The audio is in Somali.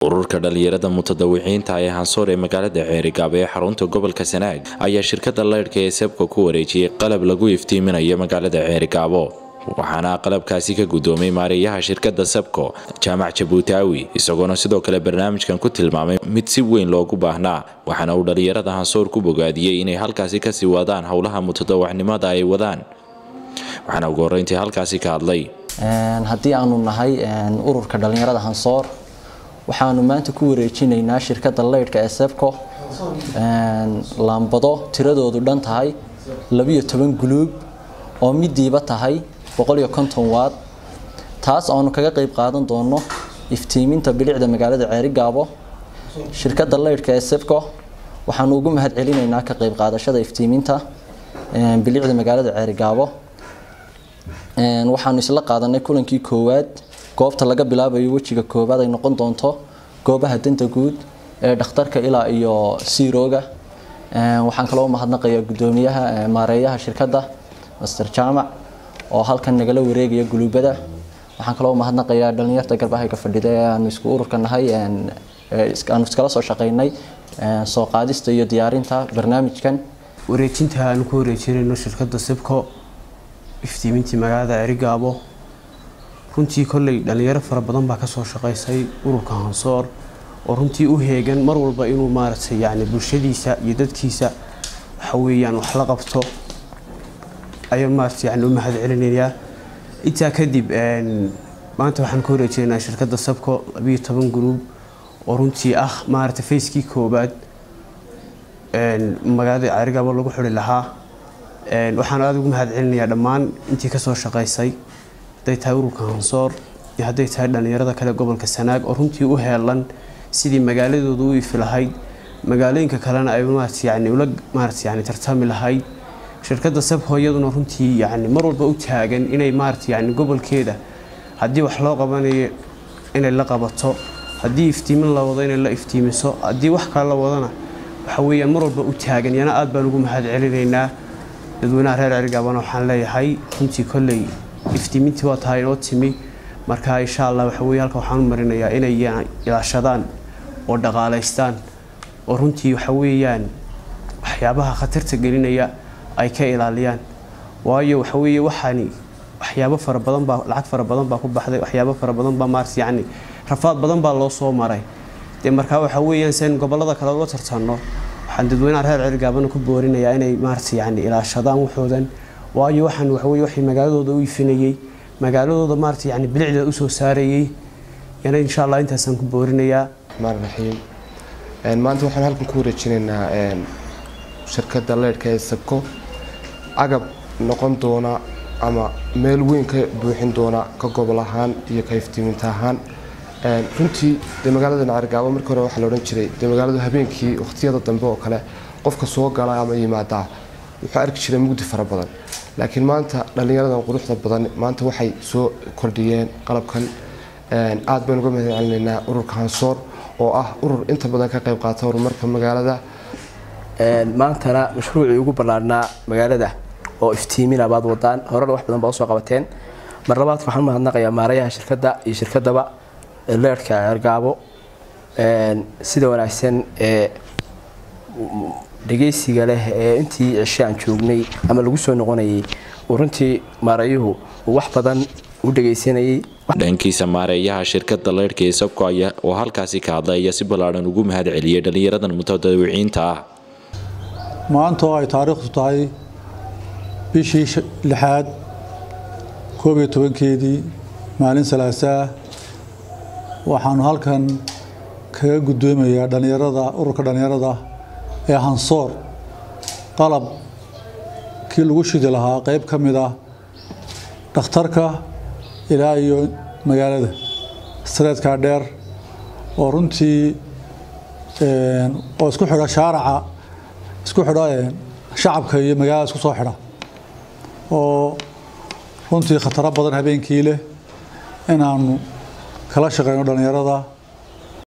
ururka dhalinyarada mutadawiciinta ee hansoor ee magaalada ceerigaabo ee xarunta gobolka sanaag ayaa shirkada leydhka ee sebka ku wareejiyey qalab lagu iftiiminayo magaalada ceerigaabo waxaana qalabkaasi ka gudoomay maareeyaha shirkada sebko jaamac jabuutaawi isagoona sidoo kale barnaamijkan ku tilmaamay mid si weyn loogu baahnaa waxaana uu dhalinyarada hansoor ku bogaadiyey inay halkaasi kasii wadaan howlaha mutadawacnimada ay wadaan waxaana ugu horeyntii halkaasi ka hadlay haddii aanu nahay ururka dhalinyarada hansoor waxaanu maanta ku wareejinaynaa shirkada leydhka ee sebco laambado tiradoodu dhan tahay labiyo toban guluub oo midiiba tahay boqoliyo konton waad taas aanu kaga qeyb qaadan doono iftiiminta bilicda magaalada ceerigaabo shirkada leydhka ee sebco waxaanu ugu mahad celinaynaa ka qeyb qaadashada iftiiminta bilicda magaalada ceerigaabo waxaanu isla qaadanay kulankii koowaad goobta laga bilaabayo wejiga koowaad ay noqon doonto goobaha danta guud ee dhakhtarka ilaa iyo siirooga waxaan kaloo mahadnaqayaa gudoomiyaha maareeyaha shirkadda master jaamac oo halkan nagala wareegaya guluubada waxaan kaloo mahadnaqayaa dhalinyarta garbahayga fadhida ee aanu isku ururka nahay aanu iskala soo shaqaynay soo qaadista iyo diyaarinta barnaamijkan wareejinta aanu ku wareejinayno shirkadda sebco iftiimintii magaalada cerigaabo runtii kolley dhalinyaro fara badan baa kasoo shaqaysay ururka hansoor oo runtii u heegan mar walba inuu maaragtay yani bulshadiisa iyo dadkiisa waxa weeyaan wax la qabto ayaan maaragtay yani u mahad celinayaa intaa kadib maanta waxaan ku wareejinaynaa shirkadda sabco labiyo toban gruub oo runtii ah maaragtay facekii koobaad magaalada cerigaabo lagu xuri lahaa waxaan aada ugu mahad celinayaa dhammaan intii kasoo shaqaysay hadday tahay ururka hansoor iyo hadday tahay dhalinyarada kale gobolka sanaag oo runtii u heelan sidii magaaladooda u ifi lahayd magaalooyinka kalena ay maarata yani ula maarata yani tartami lahayd shirkadda sabho iyaduna runtii yani mar walba u taagan inay maarata yani gobolkeeda haddii wax loo qabanayo inay la qabato haddii iftiimin la wado inay la iftiimiso haddii wax kale la wadana waxa weeyaan mar walba u taagan yana aad baan ugu mahad celinaynaa dadweynaha reer cerigaabana waxaan leeyahay runtii kolley iftiimintii waa tahay inoo timi marka insha allah waxa weye halka waxaan u marinayaa inay ilaashadaan oo dhaqaalaystaan oo runtii waxa weeyaan waxyaabaha khatarta gelinaya ay ka ilaaliyaan waayo waxa weeye waxaani waxyaabo fara badan baa lacag fara badan baa ku baxday waxyaabo fara badan baa maarata yacni rafaad badan baa loo soo maray dee markaa waxa weeyaan sen gobollada kale ula tartanno waxaan dadweynaha reer cerigaabana ku boorinayaa inay maarata yani ilaashadaan waxoodan waayo waxaan waxaweye waxay magaaladooda u ifinayey magaaladooda maarata yani bilicda usoo saarayey yana insha allah intaasaan ku boorinayaa raxmaan raxiim maanta waxaan halkan ku wareejinaynaa shirkadda leydhka ee sabco agab noqon doona ama meel weyn ka buuxin doona ka gobol ahaan iyo ka iftiiminta ahaan runtii dee magaaladan carigaabo markii hore waxaa la odhan jiray dee magaaladu habeenkii wakhtiyada dambe oo kale qofka soo gala ama yimaadaa wuxuu arki jiray mugdi fara badan laakiin maanta dhallinyaradan quruxda badan maanta waxay soo kordhiyeen qalabkan aad baynu uga mahad celinaynaa ururka hansoor oo ah urur inta badan ka qayb qaata horumarka magaalada maantana mashruucii ugu ballaarhnaa magaalada oo iftiimina baad wadaan horena wax badan baa usoo qabateen mar labaadka waxaan u mahadnaqayaa maarayaha shirkadda iyo shirkadaba leerhka cergaabo sida wanaagsan ee dhegeysiga leh ee intii cishe aan joognay ama lagu soo noqonayay uu runtii maarayuhu uu wax badan u dhegeysanayay dhankiisa maareeyaha shirkada leydhka ee sabco oo halkaasi ka hadlay ayaa si ballaadhan ugu mahad celiyey dhallinyaradan mutadawiciinta ah maanta oo ay taariikhdu tahay bishii lixaad koob iyo tobankeedii maalin salaasaa waxaanu halkan kaga gudoomayaa dhallinyarada ururka dhallinyarada ee hansoor qalab kii lagu shidi lahaa qeyb ka mid ah dhakhtarka ilaa iyo magaalada sareedkaa dheer oo runtii oo isku xidha shaaraca isku xidha shacabka iyo magaalada isku soo xidha oo runtii khataro badan habeenkii leh inaanu kala shaqeyno dhallinyarada